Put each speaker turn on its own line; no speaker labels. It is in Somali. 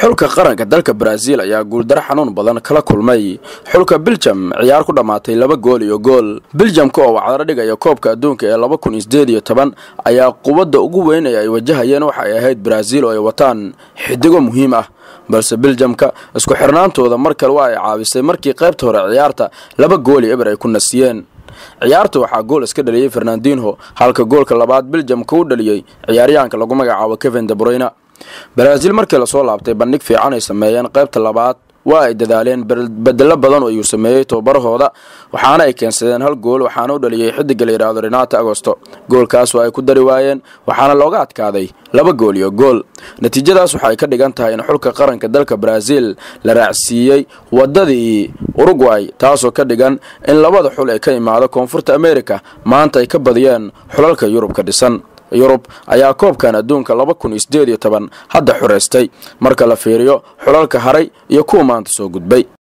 xulka qaranka dalka baraaziil ayaa guuldaro xanuun badan kala kulmay xulka biljam ciyaar ku dhammaatay laba gool iyo gool biljamka oo wacdaro dhigaya koobka adduunka ee laba kun iyo sideed iyo toban ayaa quwadda ugu weyn ee ay wajahayeen waxa ay ahayd baraaziil oo ay wataan xidigo muhiim ah balse biljamka isku xirnaantooda mar kale waa ay caawisay markii qaybta hore ciyaarta laba gool iyo eber ay ku nasiyeen ciyaarta waxaa gool iska dhaliyey fernandinho halka goolka labaad biljamka u dhaliyey ciyaaryahanka lagu magacaabo kevin debroyna baraaziil markii lasoo laabtay bandhig fiican ay sameeyeen qaybta labaad waa ay dadaaleen bedelo badan oo ayuu sameeyey tobabarahooda waxaana ay keensadeen hal gool waxaana u dhaliyey xidiga la yidhaahdo renato agosto goolkaas waa ay ku dari waayeen waxaana looga adkaaday laba gool iyo gool natiijadaas waxay ka dhigan tahay in xulka qaranka dalka baraaziil la raacsiiyey wadadii urugway taasoo ka dhigan in labada xul ee ka imaada koonfurta america maanta ay ka badiyeen xulalka yurub ka dhisan yurub ayaa koobkan adduunka laba kun iyo sideed iyo toban hadda xureystay marka la fiiriyo xulalka haray iyo kuwa maanta soo gudbay